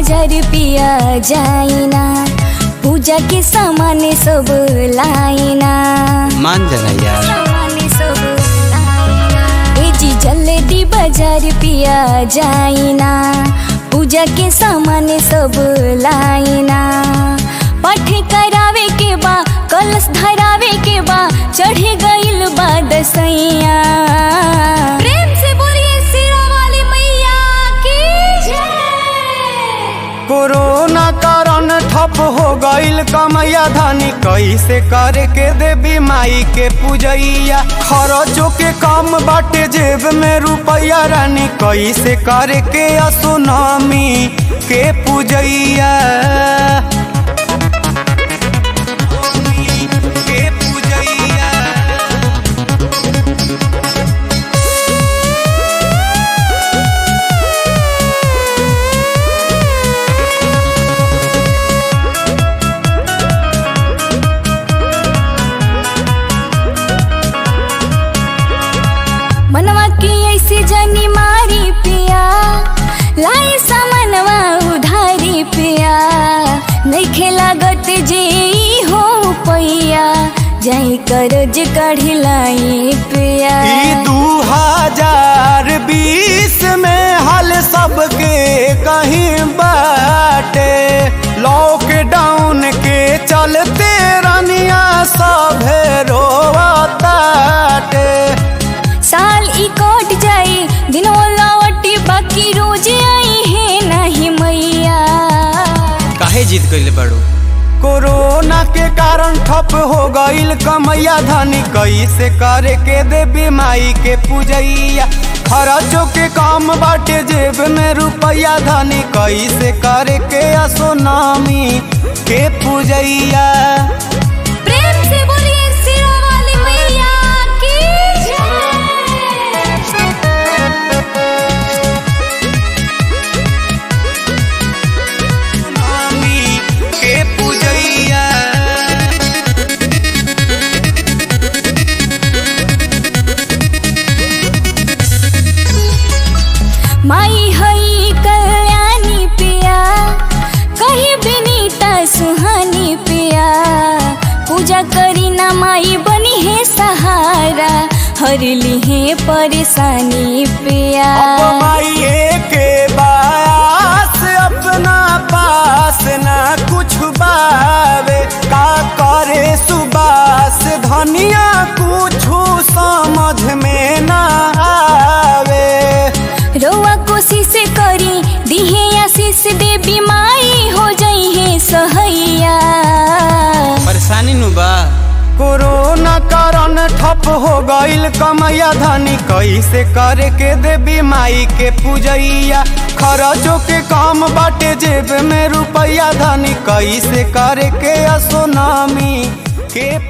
बाजार पिया जाइना पूजा के सामान सब लाइना मान जाना यार सामान सब लाइना ए जी जल्दी बाजार पिया जाइना पूजा के सामान सब लाइना पठ करावे के बा कलश धरावे के बा चढ़ गइल बा दसैया प्रेम से बोलिए सिरा वाली मैया की जय कोरोना कारण ठप हो गईल कमैया धनी कैसे करे के देवी माई के पूजैया खरचो के काम बाटे जेब में रुपैया रानी कैसे करे के असुनामी के पूजैया के पूजैया मनवा की ऐसे जनी मारी पिया लाए सामनवा उधारी पिया नइखे लागत जे ई हो पैया जाई करज काढ़ी लाई पिया ई दू हजार बीस में हाल सबके कहीं बाटे लॉकडाउन के चलते रनिया सभे रोवताटे साल ई कट जाई दिनो लौटी बाकी रोज आई है नहीं मैया काहे जिद कइले बाड़ू कोरोना के कारण ठप हो गईल कमैया धनी कैसे करे के देवी माई के पूजैया खर्चो के काम बाटे जेब में रुपैया धनी कैसे करे के असोनामी के पूजैया प्रेम से बोलिए सिरा वाली मैया की जय नामी के पूजैया माई हई कल्याणी पिया कही बिनीता सुहानी पिया पूजा करी ना माई बनी है सहारा हर ली है परेशानी पिया अब माइए के बास अपना पास ना कुछ बावे का करे सुबास धनिया कुछ समझ में ना आवे रोआ कोशिश करी दिहे आशीष देवी माई हो जाई है सहैया परेशानी नु बा कोरोना कारण ठप हो गईल कमैया धनी कैसे करे के देवी माई के पूजैया खर्चो के काम बाटे जेब में रुपैया धनी कैसे करे के असोनामी के